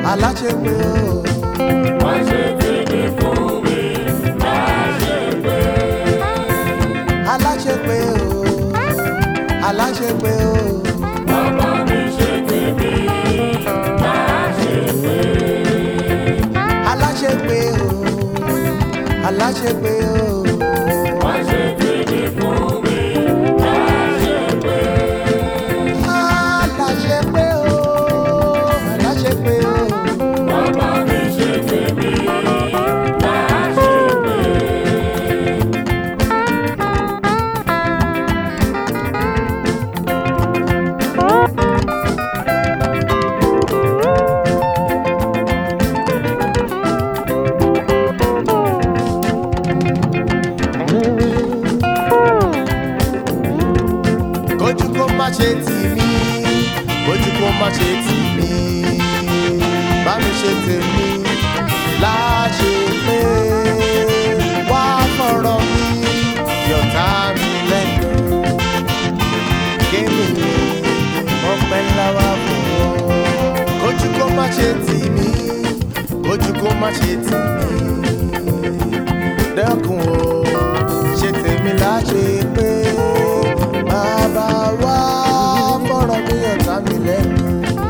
aláṣepé o. Wá ṣe tèmi fún mi, má ṣe pé. aláṣepé o. aláṣepé o. Bàbá mi ṣe tèmi, má ṣe pé. aláṣepé o. aláṣepé o. Wá ṣe tèmi fún mi, má ṣe pé. aláṣepé o. aláṣepé o. Bàbá mi ṣe tèmi, má ṣe pé. kójú kó má ṣe tì mí kójú kó má ṣe tì mí bá mi ṣe tèmi láṣẹ pé wá fọ̀rọ̀ mi yọ̀tá mi lẹ́nu kémi lè ọpẹ́ ńlá wá fún ọ. kójú kó má ṣe tì mí kójú kó má ṣe tì mí dẹ́kun o ṣe tèmi láṣẹ pé bàbá wa fọ̀rọ̀ mi ọ̀tá mi lẹ́nu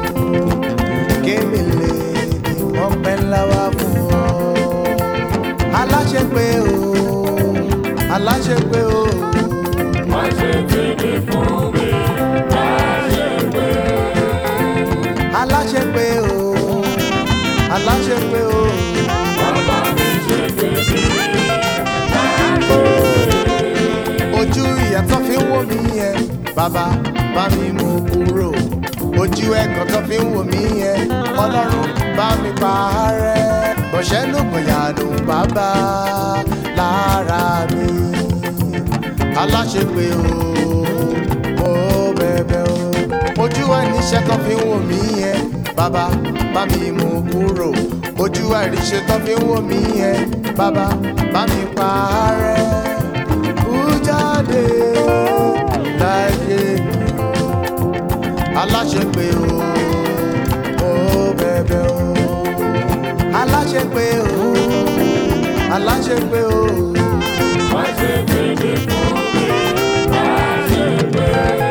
kémi lè ọpẹ́ ńlá wá fún ọ. aláṣẹ pé o aláṣẹ pé o Wá ṣe tèmi fún mi, má ṣe pé. aláṣẹ pé o aláṣẹ pé o Bàbá mi ṣe tèmi, má ṣe pé. ojú ìyàtọ̀ fi ń wò mí yẹn bàbá bá mi mú kúrò ojú ẹ̀gàn tó fi ń wò mí yẹn ọlọ́run bá mi pa á rẹ́ bọ̀ṣẹ́ ló gbọ̀yànù bàbá lára mi aláṣepé o mo bẹ̀bẹ̀ o ojú àìníṣẹ́ tó fi ń wò mí yẹn bàbá bá mi mú kúrò ojú àìríṣẹ́ tó fi ń wò mí yẹn bàbá bá mi pa á rẹ́ kú jáde láyé mi aláṣepé o mo bẹ̀bẹ̀ o aláṣepé o aláṣepé o Wá ṣe tèmi fún mi, má ṣe pé.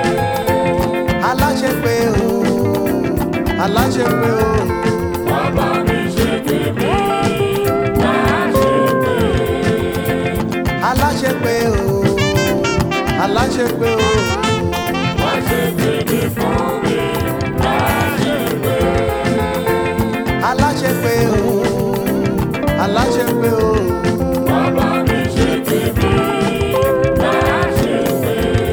aláṣepé o aláṣepé o Bàbá mi ṣe tèmi, má ṣe pé. aláṣepé o aláṣepé o Wá ṣe tèmi fún mi, má ṣe pé. aláṣepé o aláṣepé o Bàbá mi ṣe tèmi, má ṣe pé.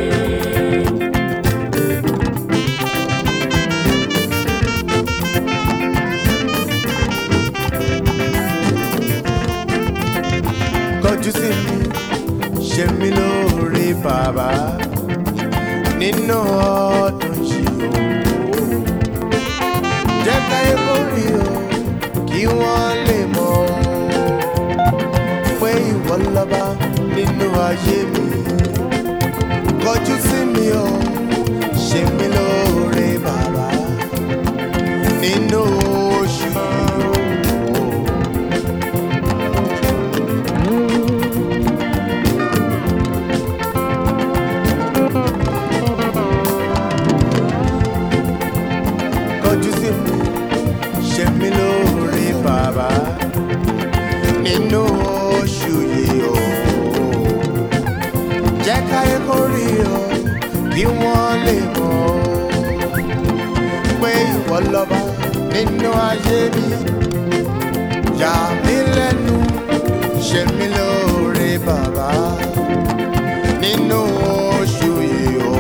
kọjú sí mi ṣe mí lóore bàbá nínú ọdún yìí o jẹ́ káyé kórì o kí wọ́n lè mọ̀ o pé ìwọ lọ́ba nínú ayé mi kọjú sí mi o ṣe mí lóore bàbá nínú oṣù yìí o. kọjú sí mi ṣe mí lóore bàbá nínú oṣù yìí o jẹ́ káyé kó rí o kí wọ́n lè mọ̀ o pé ìwọ lọ́ba nínú ayé mi yà mí lẹ́nu ṣe mí lóore bàbá nínú oṣù yìí o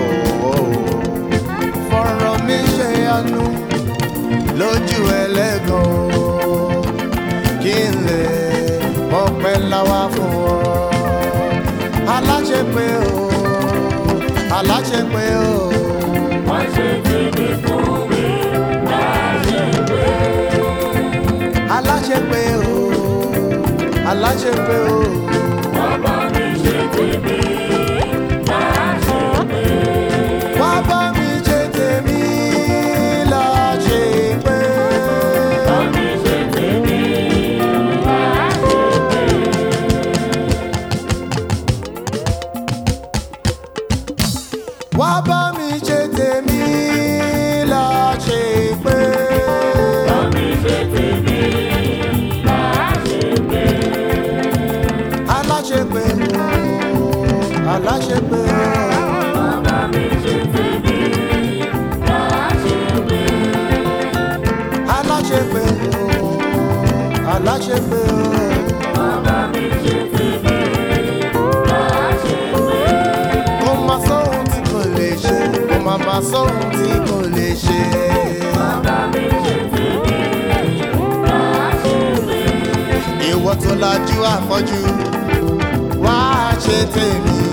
fọ̀rọ̀ mi ṣe àánú lójú ẹlẹ́gàn kí n lè mọ̀pẹ́ láwá fún ọ. aláṣepé o aláṣepé o Wá ṣe tèmi fún mi, má ṣe pé. aláṣepé o aláṣepé o Bàbá mi ṣe tèmi, má ṣe pé. wá bá mi ṣe tèmi láṣepé. Bá mi aláṣepé bàbá mi ṣe tèmi láṣepé. aláṣepé aláṣepé Bàbá mi ṣe tèmi láṣepé. kò má sóhun tí kò lè ṣe kò má má sóhun tí kò lè ṣe. Bàbá mi ṣe tèmi láṣepé. ìwọ tó lajú àfọ́jú wá ṣe tèmi